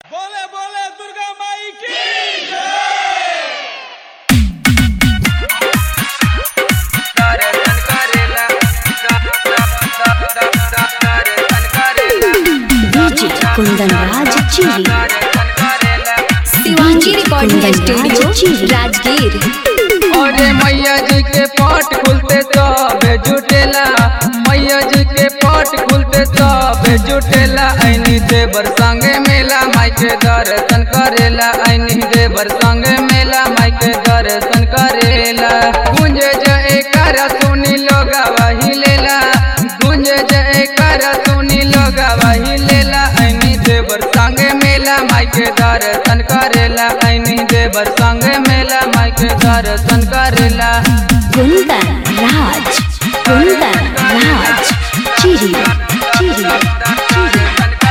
बोले बोले दुर्गा माई की DJ Kundan Raj Chiri Shivangi recording Kundan studio Raj Chiri. Rajgir अरे मैया जी के पट खुलते सब जुटेला मैया जी के पट खुलते सब जुटेला ऐनी देवर संगे मेला माई के दर्शन करेला ऐनी देवर संगे मेला माई के दर्शन करेला गुंजे जय कर सुनी लोग वही लेला गुंजे जय कर सुनी लोग वही लेला ऐनी देवर संगे मेला माई के दर्शन करेला ऐनी देवर संगे मेला माई के दर्शन करेला कुंदन राज कुंदन राज चिरी चिरी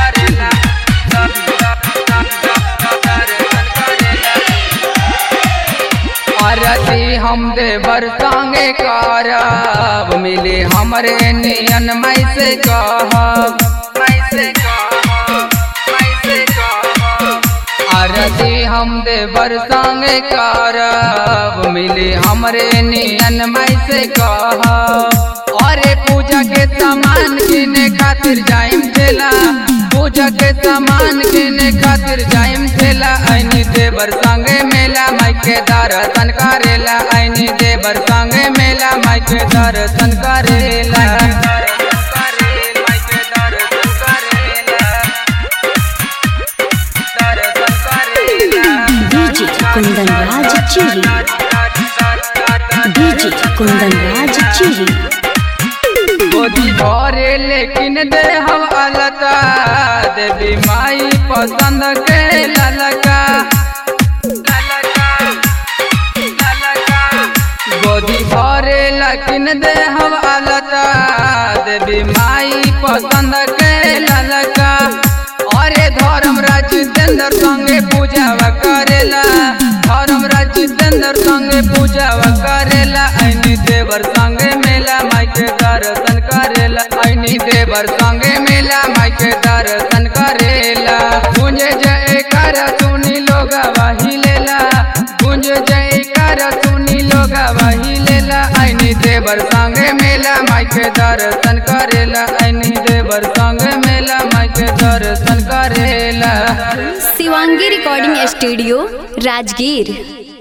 आरती हम देवर संगे करब मिले हमरे नियन मई से कहब मई से कहब मई से कहब आरती हम देवर संगे करब मिले हमरे नियन मई से कहब अरे पूजा के सामान किने खातिर जाइम ठेला पूजा के सामान किने खातिर जाइम ठेला ऐनी देवर संगे मेला माई के दर्शन करेला ऐनी देवर संगे मेला माई के दर्शन करेला डीजे कुंदन राज चिरी डीजे कुंदन राज चिरी गोदी भरे लेकिन दे हम अलता देवी माई पसंद के ललका ललका, ललका। गोदी भरे लेकिन दे हम अलता देवी माई पसंद के ललका अरे धर्म जितेंद्र संगे पूजा करेला धर्म जितेंद्र संगे पूजा करेला ऐनी देवर संगे मेला माई के दर्शन करेला ऐनी देवर संगे मेला माई के दर्शन करेला गुंज जय कर सुनी लोग वही लेला गुंज जय कर सुनी लोग वही लेला ऐनी देवर संगे मेला माई के दर्शन करेला ऐनी देवर संगे मेला माई के दर्शन करेला शिवांगी रिकॉर्डिंग स्टूडियो राजगीर